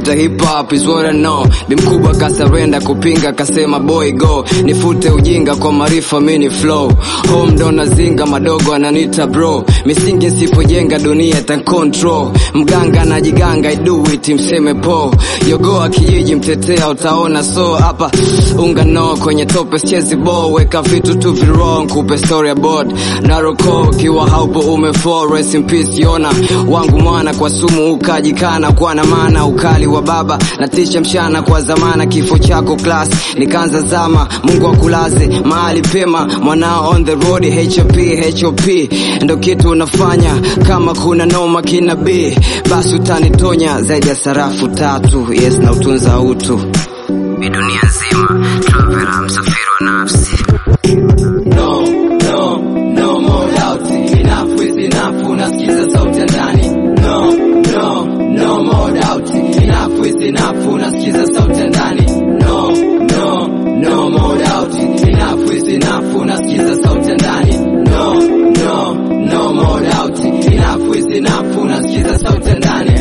nafuata hip hop is what I know. Bi mkubwa kasarenda kupinga kasema boy go, nifute ujinga kwa maarifa mini flow. Home ndo nazinga madogo ananita bro, misingi nsipojenga dunia ta control. Mganga najiganga I do it mseme po, yogoa kijiji mtetea utaona so hapa unga no kwenye tope sichezi bo, weka vitu tu virong kupe story about naroko kiwa haupo umefall rest in peace yona wangu mwana kwa sumu ukajikana kwa na maana ukali wa baba na tisha mshana kwa zamana kifo chako class nikaanza zama Mungu akulaze mahali pema mwanao on the road HOP HOP ndo kitu unafanya kama kuna noma kina B basi utanitonya zaidi ya sarafu tatu yes na utunza utu Ni dunia nzima traveler msafiri wa nafsi No, no, no more doubt. Enough is enough. Unasikiza sauti ya ndani. No, no, no more doubt. Enough is enough. Unasikiza sauti ya ndani. No, no, no more doubt. Enough is enough. Unasikiza sauti ya ndani. No, no, no more doubt. Enough is enough. Unasikiza sauti ya ndani.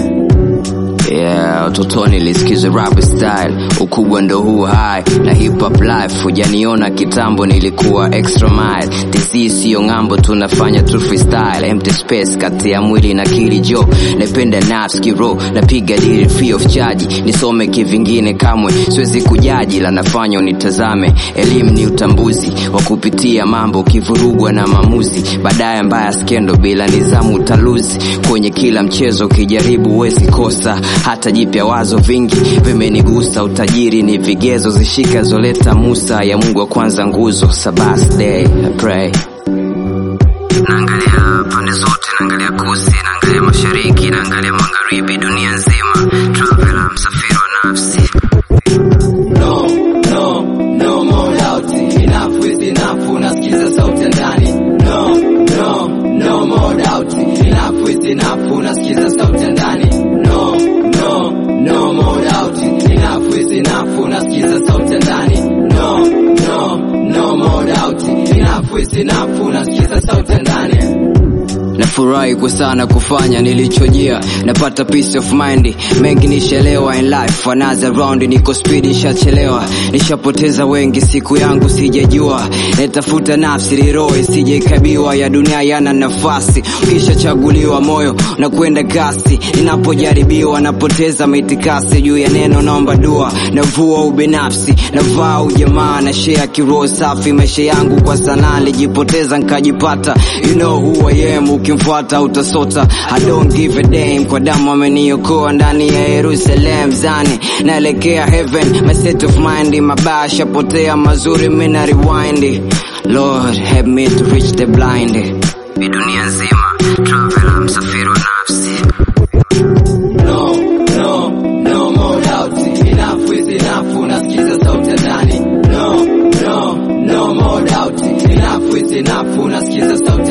Yeah, utotoni nilisikiza rap style, ukubwa ndo huu high na hip hop life. Hujaniona kitambo, nilikuwa extra mile. TC siyo ng'ambo, tunafanya tu freestyle, empty space kati ya mwili na akili. Jo, napenda nafsi kiro, napiga dili free of charge, nisome kivingine kamwe siwezi kujaji, la nafanya unitazame. Elimu ni utambuzi wa kupitia mambo, ukivurugwa na maamuzi, baadaye mbaya skendo, bila nizamu utaluzi kwenye kila mchezo, ukijaribu huwezi kosa hata jipya wazo vingi vimenigusa utajiri ni vigezo zishika zoleta musa ya mungu wa kwanza nguzo sabas day I pray naangalia pande zote naangalia kusi naangalia mashariki naangalia magharibi dunia nzima traveler msafiri wa nafsi No, no, no more doubt. Enough is enough. Unasikiza sauti ya ndani. No, no, no more doubt. Enough is enough. Unasikiza sauti ya ndani. No, no, no more doubt. Enough is enough. Unasikiza sauti ya ndani. No, no, no more doubt. Enough is enough. Unasikiza sauti ya ndani. nafurahi kwa sana kufanya nilichojia napata peace of mind mengi nishelewa in life another round niko speed nishachelewa nishapoteza wengi siku yangu sijajua natafuta nafsi liroho isijaikabiwa ya dunia yana nafasi ukishachaguliwa moyo na kwenda kasi ninapojaribiwa napoteza mitikasi juu ya neno naomba dua navua ubinafsi navaa ujamaa na shea kiroho safi maisha yangu kwa sanaa nilijipoteza nkajipata you know who I am ukimfuata utasota I don't give a damn kwa damu ameniokoa ndani ya Jerusalem zani naelekea heaven my state of mind mabaya shapotea mazuri mina rewind Lord help me to reach the blind Ni dunia nzima traveler msafiri wa nafsi No, no, no more doubt. Enough is enough. Unasikiza sauti ya ndani. No, no, no more doubt. Enough is enough. Unasikiza sauti